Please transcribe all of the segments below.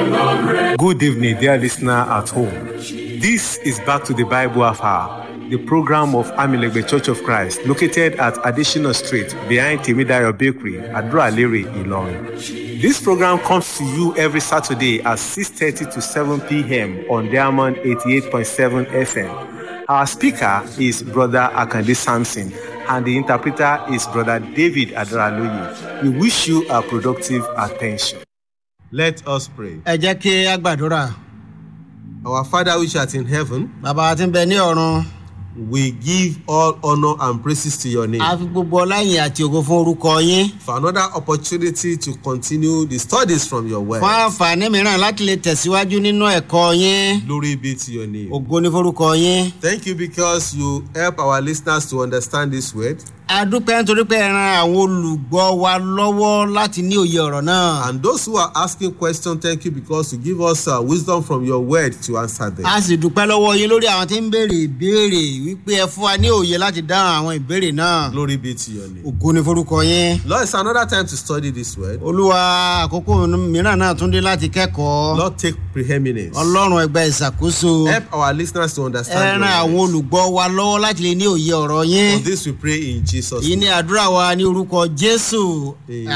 Good evening, dear listener at home. This is Back to the Bible Hour, the program of Amilegbe Church of Christ, located at Additional Street behind Timidayo Bakery, Adra-Lere, Ilorin. This program comes to you every Saturday at 6.30 to 7 p.m. on Diamond 88.7 FM. Our speaker is Brother Akande Sampson, and the interpreter is Brother David Adraloye. We wish you a productive attention. Let us pray. ẹ jẹ́ kí a gbàdúrà Our Father which art in heaven, bàbá tí ń bẹ ní ọ̀run we give all honor and praises to your name a fi gbogbo ọláyìn àti ògo fún orúkọ yín for another opportunity to continue the studies from your word. fún àǹfààní mìíràn láti lè tẹ̀síwájú nínú ẹ̀kọ́ yín Glory be to your name. ògo ní forúkọ yín Thank you because you help our listeners to understand this word a dúpẹ́ nítorí pé ẹ ran àwọn olùgbọ́ wa lọ́wọ́ láti ní òye ọ̀rọ̀ náà and those who are asking questions thank you because you give us uh, wisdom from your word to answer them. a sì dúpẹ́ lọ́wọ́ yín lórí àwọn tí ń béèrè ìbéèrè wípé ẹ fún wa ní òye láti dáhùn àwọn ìbéèrè náà Glory be to your name. ògo ní forúkọ yín Lord, it's another time to study this word. olúwa àkókò mìíràn náà tún dé láti kẹ́kọ̀ọ́ Lord, take preeminence. ọlọ́run ẹgbẹ́ ìṣàkóso Help our listeners to ẹ understand ran àwọn your word. olùgbọ́ wa lọ́wọ́ láti lè ní òye ọ̀rọ̀ yín. For this we pray in Jesus' yìí name. ní àdúrà wa ní orúkọ jésù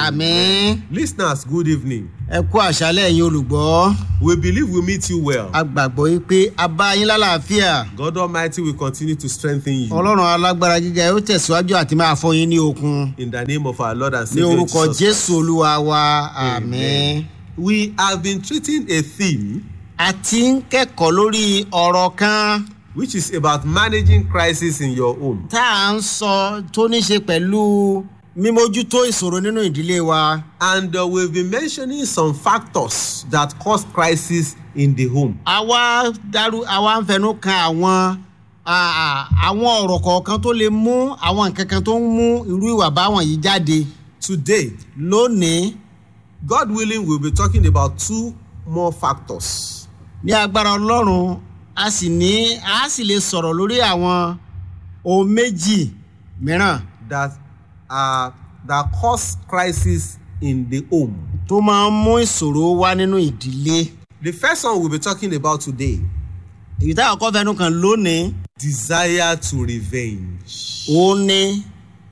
àmín Listeners, good evening. ẹ kú àṣálẹ̀ yín olùgbọ́ We believe we meet you well. a gbàgbọ́ yìí pé a bá yín lálàáfíà God Almighty will continue to strengthen you. ọlọ́run alágbára gíga yóò tẹ̀síwájú àti máa fọ́ yín ní okun In the name of our Lord and ní Savior orúkọ Jesus. jésù olúwa wa àmín. We have been treating a theme a ti ń kẹ́kọ̀ọ́ lórí ọ̀rọ̀ kan which is about managing crisis in your home. tá à ń sọ tó ní ṣe pẹ̀lú mímójútó ìṣòro nínú ìdílé wa. And uh, we've been mentioning some factors that cause crisis in the home. àwa darú àwa ń fẹnu kan àwọn à- à- àwọn ọ̀rọ̀ kọ̀ọ̀kan tó lè mú àwọn nǹkan kan tó ń mú irú ìwà báwọn yìí jáde Today, lónìí God willing, we'll be talking about two more factors. ní agbára ọlọ́run a sì ní a sì lè sọ̀rọ̀ lórí àwọn ohun méjì mìíràn that are that cause crisis in the home. tó máa ń mú ìṣòro wá nínú ìdílé The first one we'll be talking about today èyí táwọn kọ́ fẹnu kan lónìí desire to revenge. òun ni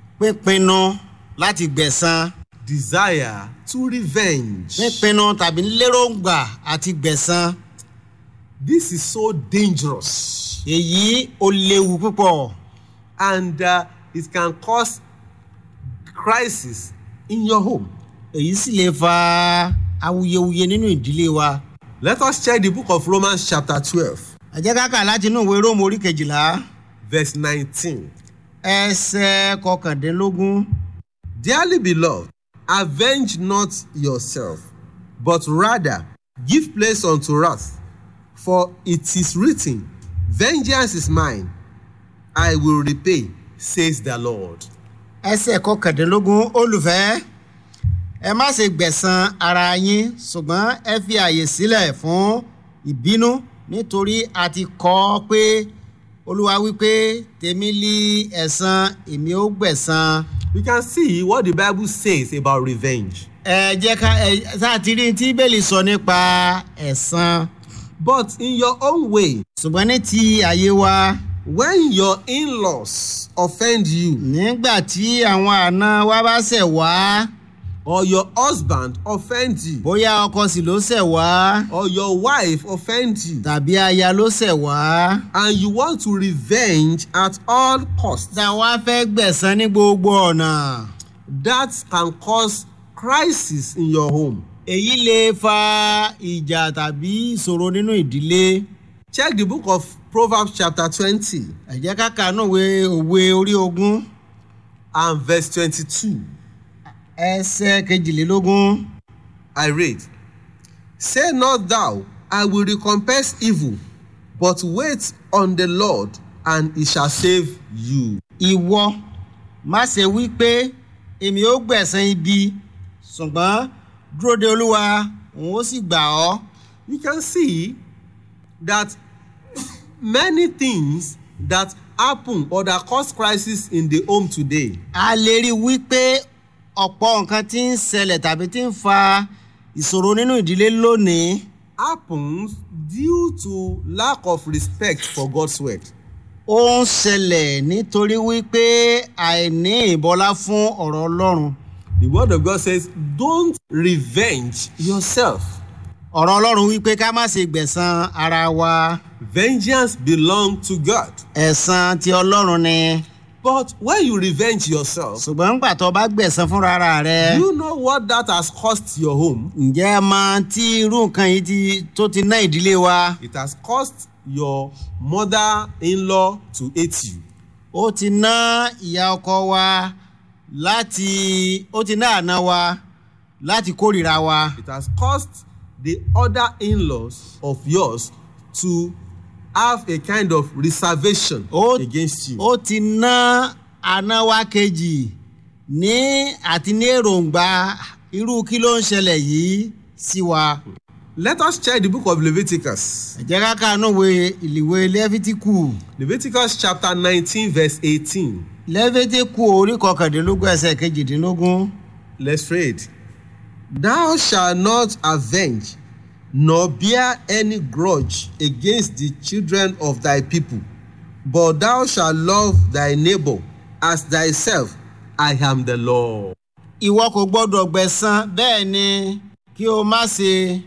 pípinnu láti gbẹ̀san Desire to revenge. pípinnu tàbí lérògbà àti gbẹ̀san. This is so dangerous èyí ó léwu púpọ̀ and uh, it can cause crisis in your home. èyí sì lè fa awuyewuye nínú ìdílé wa. Let us check the book of Romans chapter 12 ẹ jẹ́ ká kà láti inú ìwé róòmù orí kejìlá verse 19. ẹsẹ̀ kọkàndínlógún. Dearly beloved, avenge not yourself, but rather give place unto wrath. For it is written, Vengeance is mine, I will repay, says the Lord. ẹsẹ̀ kọkàndínlógún olùfẹ́ ẹ má ṣe gbẹ̀san ara yín ṣùgbọ́n ẹ fi àyè sílẹ̀ fún ìbínú nítorí a ti kọ́ ọ pé olúwa wípé tèmi lí ẹ̀san èmi ó gbẹ̀san. We can see what the Bible says about revenge. ẹ jẹ́ ká ẹ sáà ti rí tí bẹ́ẹ̀lì sọ nípa ẹ̀san But in your own way, ṣùgbọ́n ní ti àyè wa when your in-laws offend you nígbà tí àwọn àna wa bá ṣẹ̀ wá or your husband offends you bóyá ọkọ sì ló ṣẹ̀ wá or your wife offends you tàbí aya ló ṣẹ̀ wá and you want to revenge at all costs tá a wá fẹ́ gbẹ̀san ní gbogbo ọ̀nà that can cause crisis in your home. èyí lè fa ìjà tàbí ìṣòro nínú ìdílé Check the book of Proverbs chapter twenty ẹ jẹ́ ká kà nù òwe òwe orí ogún and verse twenty-two. ẹsẹ̀ kejìlélógún. I read, Say not thou, I will recompense evil, but wait on the Lord, and he shall save you. ìwọ má ṣe wí pé èmi ó gbẹ̀san ibi ṣùgbọ́n dúró de olúwa òun ó sì gbà ọ́. You can see that many things that happen or that cause crisis in the home today a lè rí i wípé ọ̀pọ̀ nǹkan tí ń ṣẹlẹ̀ tàbí tí ń fa ìṣòro nínú ìdílé lónìí happens due to lack of respect for God's word. ó ń ṣẹlẹ̀ nítorí wípé àìní ìbọlá fún ọ̀rọ̀ ọlọ́run The word of God says, Don't revenge yourself. ọ̀rọ̀ ọlọ́run wípé ká má ṣe gbẹ̀san ara wa Vengeance belongs to God. ẹ̀san ti ọlọ́run ni But when you revenge yourself, ṣùgbọ́n ńgbà tó bá gbẹ̀san fúnra ara rẹ you know what that has cost your home. ǹjẹ́ ẹ mọ tí irú nǹkan yìí ti tó ti ná ìdílé wa It has cost your mother-in-law to hate you. ó ti ná ìyá ọkọ wa láti ó ti ná àná wa láti kórìíra wa It has cost the other in-laws of yours to have a kind of reservation Ó- against you. ó ti ná àná wa kejì ní àti ní èròǹgbà irú kí ló ń ṣẹlẹ̀ yìí sí wa. Let us check the book of Leviticus. ẹ jẹ́ ká kàánú ìwé ìlìwé lẹ́fítíkù Leviticus chapter 19 verse 18. lẹ́fítíkù orí kọkàndínlógún ẹsẹ̀ kejìdínlógún. Let's read. Thou shalt not avenge nor bear any grudge against the children of thy people, but thou shalt love thy neighbor as thyself. I am the Lord. ìwọ kò gbọ́dọ̀ gbẹ̀san bẹ́ẹ̀ ni kí o má ṣe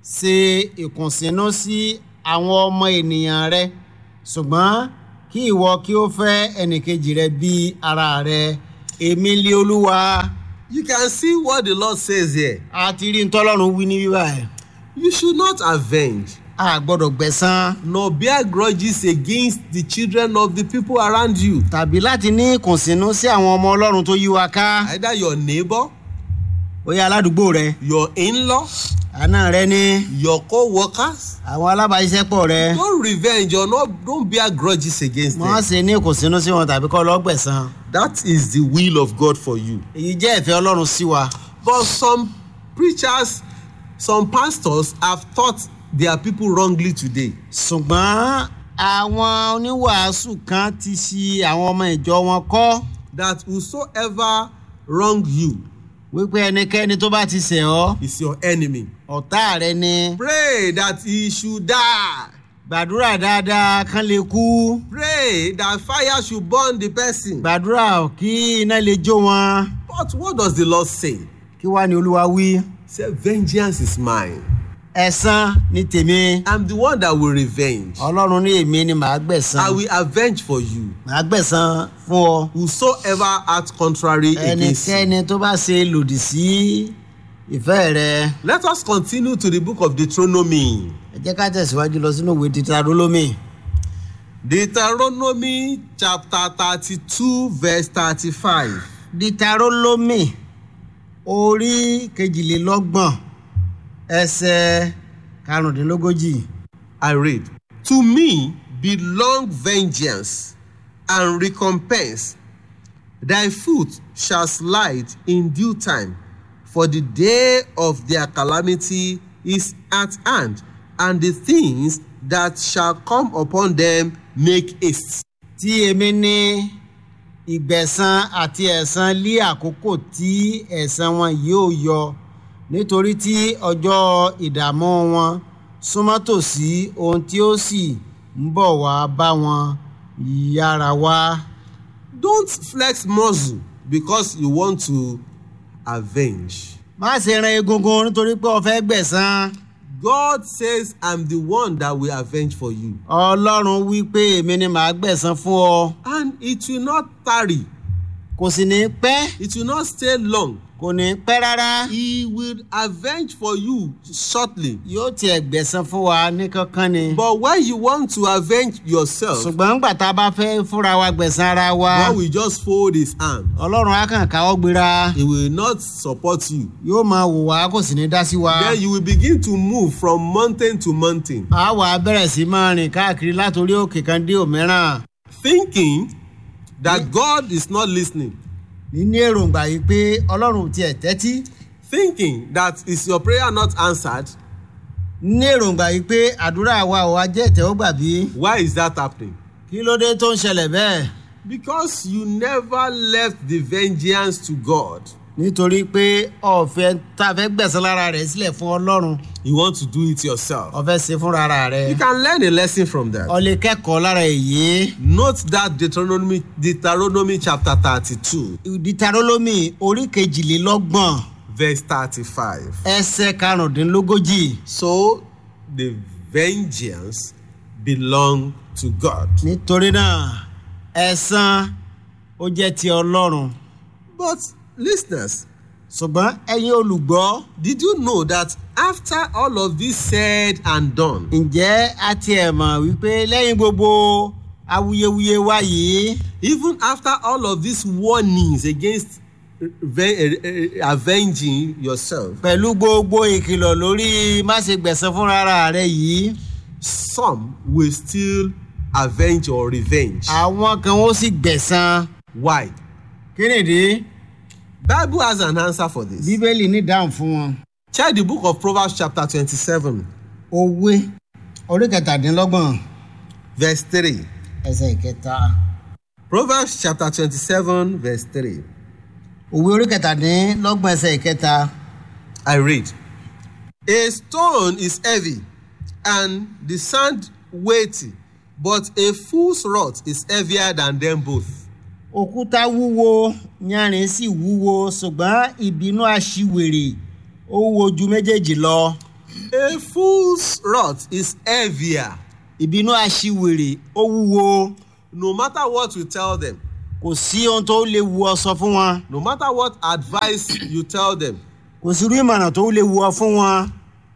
ṣe ìkùnsínú sí àwọn ọmọ ènìyàn rẹ ṣùgbọ́n kí ìwọ kí o fẹ́ ẹnìkejì rẹ bí ara rẹ èmi lé olúwa You can see what the Lord says here. a ti rí ntọ́lọ́run wí ní bíbá ẹ̀ You should not avenge a gbọ́dọ̀ gbẹ̀san nor bear grudges against the children of the people around you, tàbí láti ní ìkùnsínú sí àwọn ọmọ ọlọ́run tó yí wa ká either your neighbor, bóyá aládùúgbò rẹ your in-law, àna rẹ ní your co-workers. àwọn alábàáṣiṣẹ́pọ̀ rẹ Don't revenge or not, don't bear grudges against wọ́n them. ṣe ní ìkùnsínú sí wọn tàbí kọ́ lọ́ọ́ gbẹ̀san That is the will of God for you. èyí jẹ́ ìfẹ́ ọlọ́run sí wa. But some preachers, some pastors have taught their people wrongly today. ṣùgbọ́n àwọn oníwàásù kan ti ṣi àwọn ọmọ ìjọ wọn kọ́ That whosoever wrong you wípé ẹnikẹ́ni tó bá ti ṣẹ̀ ọ́ is your enemy. ọ̀tá rẹ ni Pray that he should die. gbàdúrà dáadáa kán lè kú Pray that fire should burn the person. gbàdúrà kí iná lè jó wọn But what does the Lord say? kí wàá ní olúwa wí Say, vengeance is mine. ẹ̀san ní tèmi I'm the one that will revenge. ọlọ́run ní èmi ni màá gbẹ̀san I will avenge for you. màá gbẹ̀san fún ọ Whosoever acts contrary against you. ẹnikẹ́ni tó bá ṣe lòdì sí ìfẹ́ rẹ Let us continue to the book of Deuteronomy. ẹ jẹ́ ká tẹ̀síwájú lọ sínú ìwé títàrólómì. Deuteronomy chapter thirty-two verse thirty-five. ditarolomi orí kejìlélọ́gbọ̀n ẹsẹ̀ karùndínlógójì I read. To me belong vengeance and recompense. Thy foot shall slide in due time, for the day of their calamity is at hand, and the things that shall come upon them make haste. tí èmi ní ìgbẹ̀san àti ẹ̀san lé àkókò tí ẹ̀san wọn yóò yọ nítorí tí ọjọ́ ìdààmú wọn súnmọ́ tòsí ohun tí ó sì ń bọ̀ wá bá wọn yára wá. Don't flex muscle because you want to avenge. má ṣe ran egungun nítorí pé o fẹ́ gbẹ̀san. God says, I'm the one that will avenge for you. ọlọ́run wí pé èmi ni màá gbẹ̀san fún ọ And it will not tarry, kò sì ní pẹ́ it will not stay long. kò ní pẹ́ rárá He will avenge for you shortly. yóò tiẹ̀ gbẹ̀san fún wa ní kankan ni. But when you want to avenge yourself, ṣùgbọ́n ńgbà tá a bá fẹ́ fúnra wa gbẹ̀san ara wa God will just fold his hand. ọlọ́run á kàn káwọ́ gbéra He will not support you. yóò máa wò wá kò sì ní dá sí wa. Then you will begin to move from mountain to mountain, a wà á bẹ̀rẹ̀ sí máa rìn káàkiri látòrí òkè kan dé òmíràn thinking that God is not listening, níní èròǹgbà yìí pé ọlọ́run ò tiẹ̀ tẹ́tí thinking that is your prayer not answered. níní èròǹgbà yìí pé àdúrà wa ò wá jẹ́ ìtẹ́wọ́gbà bí Why is that happening? kí ló dé tó ń ṣẹlẹ̀ bẹ́ẹ̀ Because you never left the vengeance to God. nítorí pé ọ̀fẹ́ tá a fẹ́ gbẹ̀sán lára rẹ̀ sílẹ̀ fún ọlọ́run You want to do it yourself. ọ̀fẹ́ ṣe fúnra ara rẹ̀ You can learn a lesson from that. ọ lè kẹ́kọ̀ọ́ lára èyí Note that Deuteronomy, Deuteronomy chapter 32, ditarolomi orí kejìlélọ́gbọ̀n verse 35. ẹsẹ̀ karùndínlógójì So the vengeance belong to God. nítorí náà ẹ̀san ó jẹ́ ti ọlọ́run But listeners, ṣùgbọ́n ẹ̀yin olùgbọ́ did you know that after all of this said and done, ǹjẹ́ a tiẹ̀ mọ̀ wípé lẹ́yìn gbogbo awuyewuye wa yìí even after all of these warnings against ve- eh, eh, avenging yourself, pẹ̀lú gbogbo ìkìlọ̀ lórí má ṣe gbẹ̀san fúnra ara rẹ̀ yìí some will still avenge or revenge. àwọn kan ó sì gbẹ̀san Why? kí nìdí Bible has an answer for this. bíbélì ní ìdáhùn fún wọn. Check the book of Proverbs chapter twenty-seven òwe orí kẹtàdínlọ́gbọ̀n verse three. ẹsẹ̀ ìkẹta Proverbs chapter twenty-seven verse three. òwe orí kẹtàdínlọ́gbọ̀n ẹsẹ̀ ìkẹta I read. A stone is heavy and the sand weighty, but a fool's rod is heavier than them both. òkúta wúwo yanrìn sì wúwo ṣùgbọ́n ìbínú aṣiwèrè ó wúwo ju méjèèjì lọ A fool's rod is heavier. ìbínú aṣiwèrè ó wúwo No matter what you tell them, kò sí ohun tó lè wu ọ sọ fún wọn no matter what advice you tell them, kò sí irú ìmọ̀ràn tó lè wu ọ fún wọn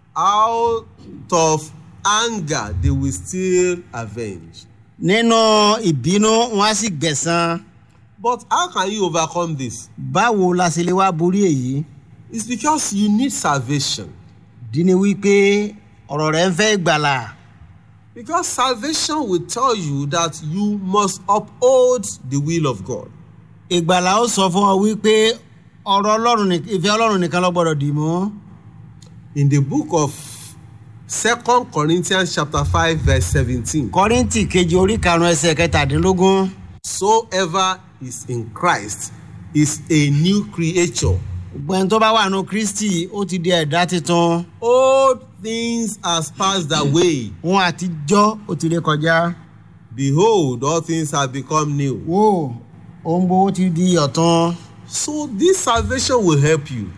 out of anger they will still avenge. nínú ìbínú wọn á sì gbẹ̀san But how can you overcome this? báwo la ṣe lè wá borí èyí It's because you need salvation. dí ni wípé ọ̀rọ̀ rẹ̀ ń fẹ́ ìgbàlà Because salvation will tell you that you must uphold the will of God. ìgbàlà ó sọ fún ọ wípé ọ̀rọ̀ ọlọ́run ní- ìfẹ́ ọlọ́run nìkan ló gbọ́dọ̀ dì mú In the book of Second Corinthians chapter 5 verse 17, kọ́ríntì kejì orí karùn-ún ẹsẹ̀ kẹtàdínlógún so ever is in Christ is a new creature. gbẹ̀n tó bá wà nù kristi ó ti di ẹ̀dá tuntun Old things has passed away. wọn àtijọ́ ó ti lè kọjá Behold, all things have become new. wò ohun gbogbo ti di ọ̀tun So this salvation will help you.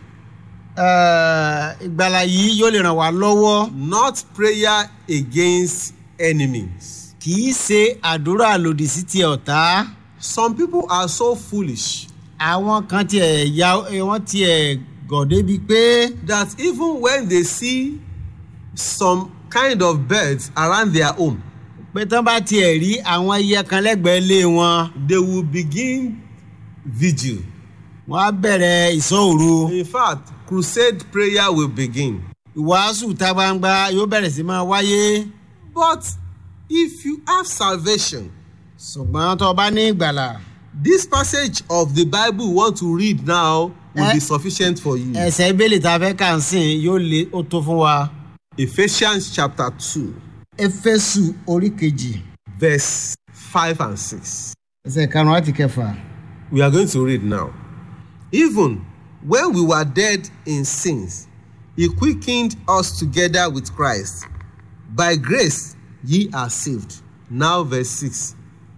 Eh, ìgbàlà yìí yóò lè ràn wá lọ́wọ́ Not prayer against enemies. kì í ṣe àdúrà lòdì sí ti ọ̀tá Some people are so foolish àwọn kan tiẹ̀ ya wọ́n tiẹ̀ gọ̀ débi pé that even when they see some kind of birds around their home, pé tán bá tiẹ̀ rí àwọn ẹyẹ kan lẹ́gbẹ̀ẹ́ lé wọn they will begin vigil. wọ́n á bẹ̀rẹ̀ ìsọ̀òru In fact, crusade prayer will begin. ìwàásù ta gbangba yóò bẹ̀rẹ̀ sí máa wáyé But if you have salvation, ṣùgbọ́n tó o bá ní ìgbàlà this passage of the Bible you want to read now will Eh? be sufficient for you. ẹsẹ̀ ìbéèlè tá a fẹ́ kà ń sìn yóò lé ó tó fún wa. Ephesians chapter 2, éfésù orí kejì verse 5 and 6. ẹsẹ̀ karùn-ún àti kẹfà. We are going to read now. Even when we were dead in sins, he quickened us together with Christ. By grace ye are saved. Now, verse 6.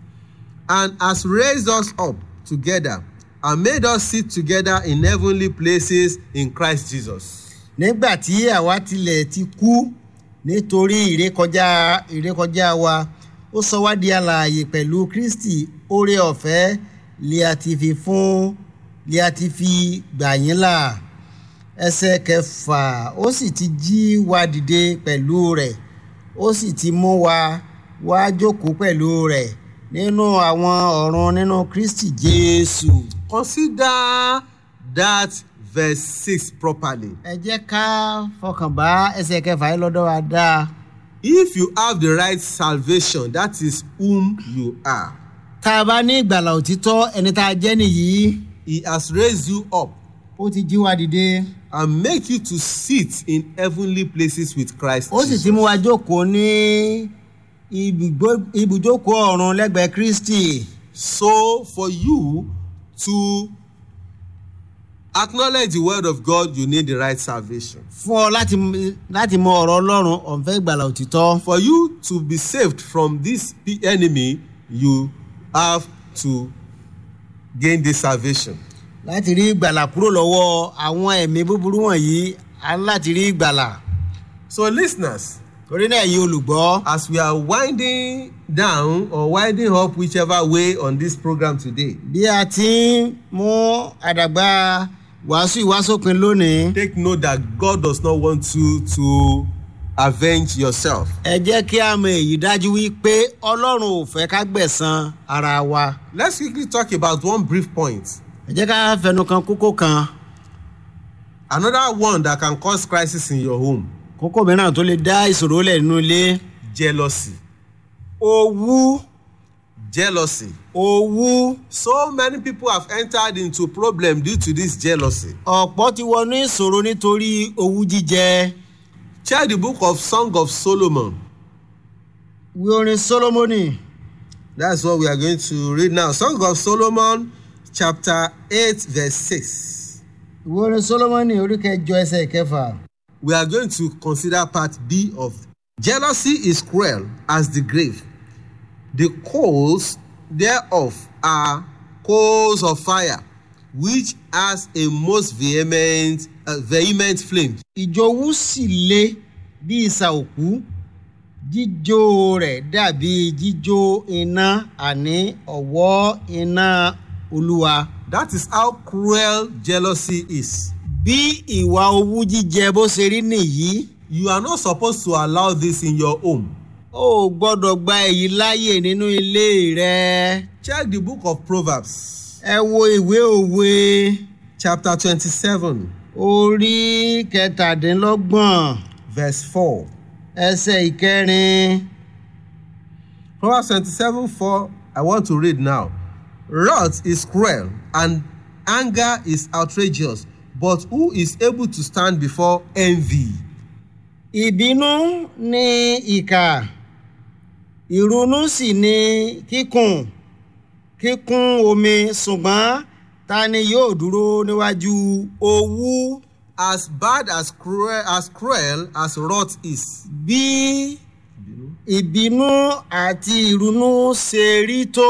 And has raised us up together and made us sit together in heavenly places in Christ Jesus. nígbà tí àwa tilẹ̀ ti kú nítorí ìrékọjá ìrékọjá wa ó sọ wá di alààyè pẹ̀lú kristi oore ọ̀fẹ́ lè a ti fi fún lè a ti fi gbà yín là ẹsẹ̀ kẹfà ó sì ti jí wa dìde pẹ̀lú rẹ̀ ó sì ti mú wa wá jókòó pẹ̀lú rẹ̀ nínú àwọn ọ̀run nínú kristi jésù. Consider that verse 6 properly. ẹ jẹ́ ká fọkàn bá ẹsẹ̀ kẹfà yìí lọ́dọ̀ wa dáa. If you have the right salvation, that is whom you are. tá a bá ní ìgbàlà òtítọ́ ẹni tá a jẹ́ nìyí He has raised you up ó ti jí wa dìde and make you to sit in heavenly places with Christ ó sì Jesus. ti mú wa jókòó ní ibùgbó- ibùjókòó ọ̀run lẹ́gbẹ̀ẹ́ kristi So for you to acknowledge the word of God, you need the right salvation. fún ọ láti láti mọ ọ̀rọ̀ ọlọ́run ọ̀nfẹ́ ìgbàlà òtítọ́ For you to be saved from this pe- enemy, you have to gain this salvation. láti rí ìgbàlà kúrò lọ́wọ́ àwọn ẹ̀mí búburú wọ̀nyí a ní láti rí ìgbàlà So, listeners, torí náà yìí olùgbọ́ as we are winding down or winding up whichever way on this program today, bí a ti ń mú àdàgbà wàásù ìwásópin lónìí take note that God does not want you to avenge yourself. ẹ jẹ́ kí a mọ èyí dájú wípé ọlọ́run ò fẹ́ ká gbẹ̀san ara wa Let's quickly talk about one brief point. ẹ jẹ́ ká fẹnu kan kókó kan Another one that can cause crisis in your home kókó mìíràn tó lè dá ìṣòro lẹ̀ nínú ilé jealousy. owú Jealousy. owú So many people have entered into problem due to this jealousy. ọ̀pọ̀ ti wọnú ìṣòro nítorí owú jíjẹ Check the book of Song of Solomon. ìwé orin solomoni That's what we are going to read now. Song of Solomon, chapter 8, verse 6. ìwé orin solomoni orí kẹjọ ẹsẹ̀ kẹfà We are going to consider part B of jealousy is cruel as the grave. The coals thereof are coals of fire, which has a most vehement, uh, vehement flame. ìjowú sì le bí ìsà òkú jíjó rẹ̀ dàbí jíjó iná àní ọ̀wọ́ iná olúwa. That is how cruel jealousy is. bí ìwà owú jíjẹ bó ṣe rí nìyí You are not supposed to allow this in your home. ó gbọ́dọ̀ gba èyí láàyè nínú ilé rẹ. Check the book of Proverbs, ẹ wo ìwé òwe chapter 27, orí kẹtàdínlọ́gbọ̀n verse 4. ẹsẹ̀ ìkẹrin. Proverbs 27 4, I want to read now. Wrath is cruel and anger is outrageous, but who is able to stand before envy? ìbínú ni ìkà ìrunú sì ni kíkùn kíkún omi ṣùgbọ́n ta ni yóò dúró níwájú owú As bad as cruel as cruel as wrath is, bí ìbínú àti ìrunú ṣe rí tó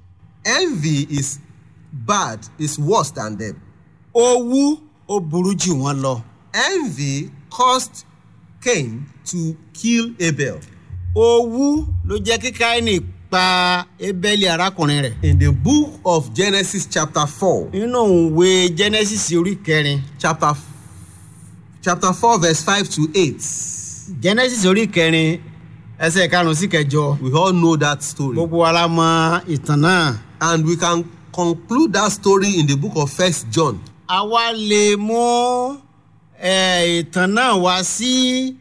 envy is bad, is worse than them. owú ó burú jù wọ́n lọ. Envy caused Cain to kill Abel. owú ló jẹ́ kí káínì pa ebeli arákùnrin rẹ̀. In the book of Genesis, chapter 4, nínú ìwé genesis orí kẹrin chapter, chapter 4, verse 5 to 8, genesis orí kẹrin ẹsẹ̀ karùn-ún sí kẹjọ we all know that story. gbogbo wa la mọ ìtàn náà. and we can conclude that story in the book of first john àwa lè mú eh, ìtàn náà wá sí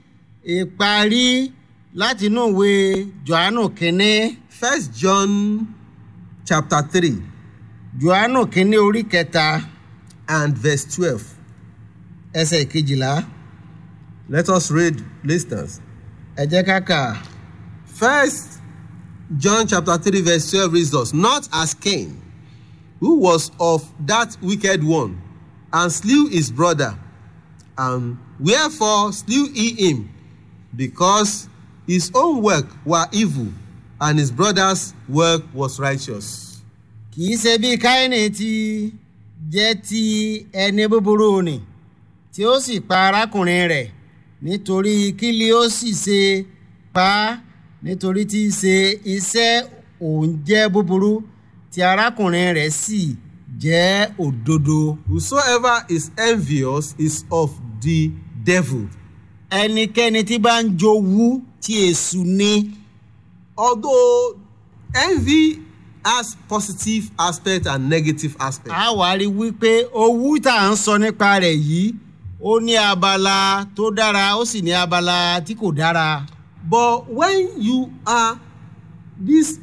ìparí láti inú ìwé johannu kínní first john chapter three johannu kínní orí kẹta and verse twelve ẹsẹ̀ kejìlá let us read listeners ẹ jẹ́ ká kà first john chapter three verse twelve reads us not as cain who was of that wicked one and slew his brother and wherefore slew he him because his own work were evil and his brother's work was righteous. kì í ṣe bí káínì ti jẹ́ ti ẹni búburú ni tí ó sì pa arákùnrin rẹ̀ nítorí kílí ó sì ṣe pa á nítorí tí í ṣe iṣẹ́ òun jẹ́ búburú tí arákùnrin rẹ̀ sì jẹ́ òdodo. Whosoever is envious is of the devil. ẹnikẹ́ni tí bá ń jowú tí èṣù ni Although envy has positive aspect and negative aspect. a wá rí wípé owú tá à ń sọ nípa rẹ̀ yìí ó ní abala tó dára ó sì ní abala tí kò dára. But when you are this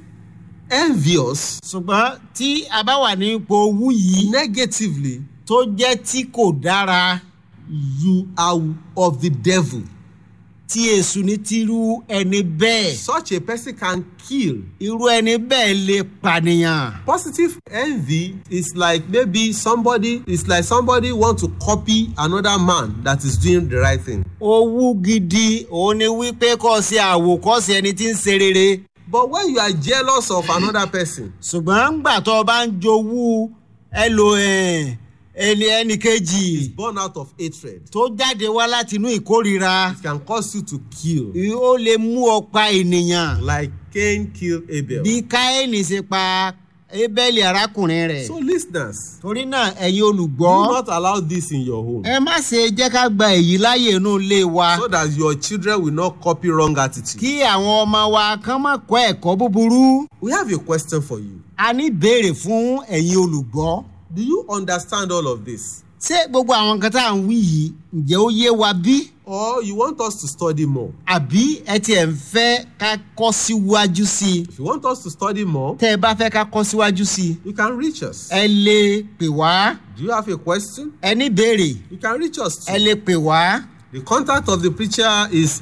envious ṣùgbọ́n tí a bá wà ní ipò owú yìí negatively, tó jẹ́ tí kò dára you are of the devil. tí èṣù ní tírú ẹni bẹ́ẹ̀ Such a person can kill. irú ẹni bẹ́ẹ̀ lè pànìyàn. Positive envy is like maybe somebody is like somebody want to copy another man that is doing the right thing. owú gidi òun ni wípé kọ́ ṣe àwòkọ́ṣe ẹni tí ń ṣe rere But when you are jealous of another person, ṣùgbọ́n ńgbà tó o bá ń jowú ẹlò ẹ̀, ẹni ẹnì kejì born out of hatred, tó jáde wá láti inú ìkórira it can cause you to kill. ó lè mú ọ pa ènìyàn Like Cain killed Abel. bí káyọ̀nì ṣe pa ébẹ́lì arákùnrin rẹ̀ So listeners, torí náà ẹ̀yin do olùgbọ́ not allow this in your home ẹ má ṣe jẹ́ ká gba èyí láyè inú ilé wa so that your children will not copy wrong attitude. kí àwọn ọmọ wa kán má kọ́ ẹ̀kọ́ búburú We have a question for you. a ní béèrè fún ẹ̀yin olùgbọ́ Do you understand all of this? ṣé gbogbo àwọn nǹkan tá à ń wí yìí ǹjẹ́ ó yé wa bí Or you want us to study more? àbí ẹ tiẹ̀ ń fẹ́ ká kọ́ síwájú sí i If you want us to study more, tẹ́ ẹ bá fẹ́ ká kọ́ síwájú sí i you can reach us. ẹ lè pè wá Do you have a question? ẹ ní béèrè You can reach us. ẹ Too. lè pè wá The contact of the preacher is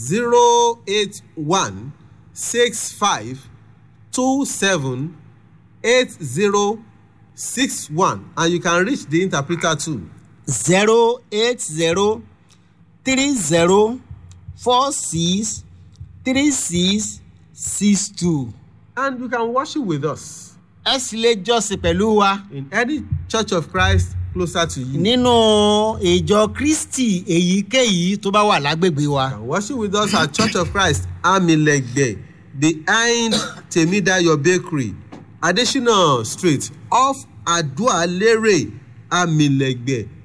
081 65 27 8061 and you can reach the interpreter too. zero eight zero three zero four six three six six two And you can worship with us ẹ sì lè jọ́sìn pẹ̀lú wa in any church of Christ closer to you. You nínú ìjọ kristi èyíkéyìí tó bá wà lágbègbè wa. can worship with us at Church of Christ Amilegbe behind Temidayo Bakery Adesina Street off Adualere Amilegbe